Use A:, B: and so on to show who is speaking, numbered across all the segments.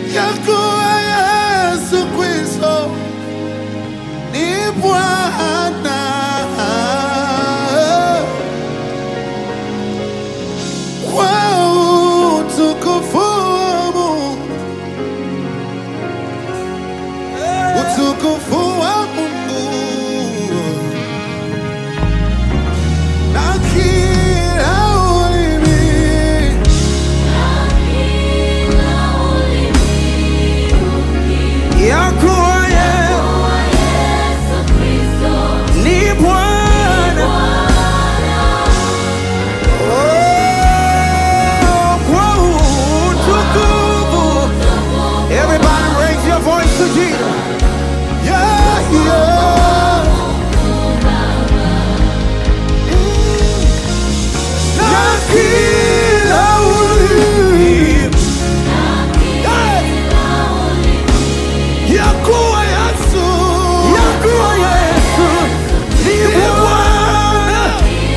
A: ya kuwa Yesu Kristo ni Bwana. Kwa utukufu wa Mungu, utukufu wa Mungu na kila ulimi ya kuwa Yesu ni Bwana. Oh, kwa utukufu. Everybody raise your voice to Jesus. Yeah, yeah. Na kila ulimi. Yeah. Ya kuwa Yesu. Ya kuwa Yesu ni Bwana.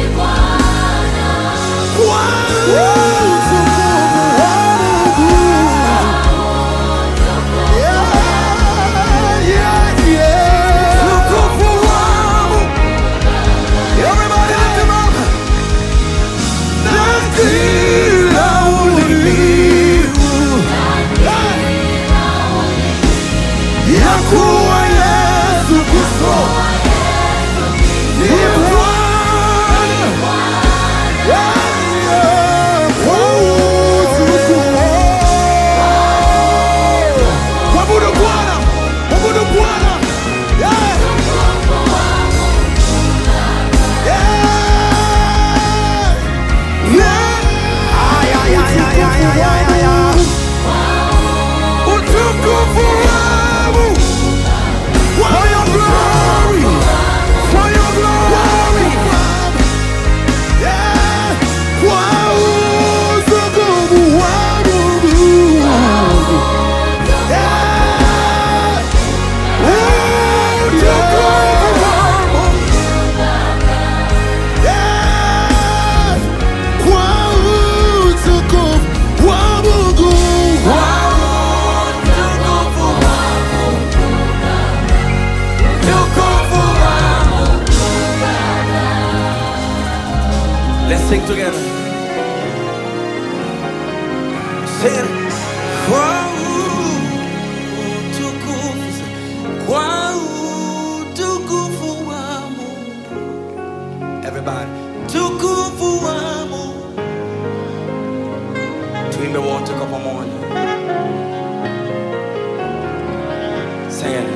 A: Kwa utukufu wa Mungu. Yeah, yeah, yeah. Utukufu wa Mungu. Everybody lift him up. Na kila ulimi. Ya kuwa Yesu Kristo ni Bwana. Mwabudu Bwana, mwabudu Bwana. Yeah. Yeah. Yeah. Ay, ay, ay, ay, ay, ay, ay, ay, ay. Utukufu wangu. For your glory. For your glory. Yeah. Kwa utukufu wa Mungu. Yeah. Utukufu wa Mungu. Yeah. Kwa utukufu wa Mungu. Let's sing together. Sing it. Kwa utukufu, kwa utukufu wa Mungu. Everybody, tukufu wa Mungu. Tuimbe wote kwa pamoja. Sing it.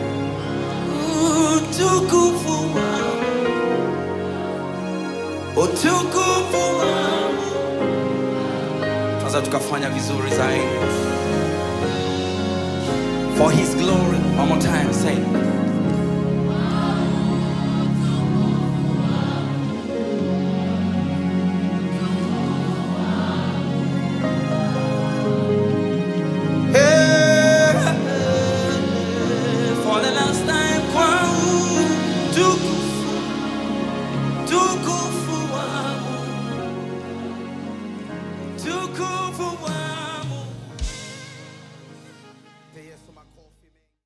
A: Utukufu wa utukufu wangu. Sasa tukafanya vizuri zaidi. For his glory. One more time, say. it.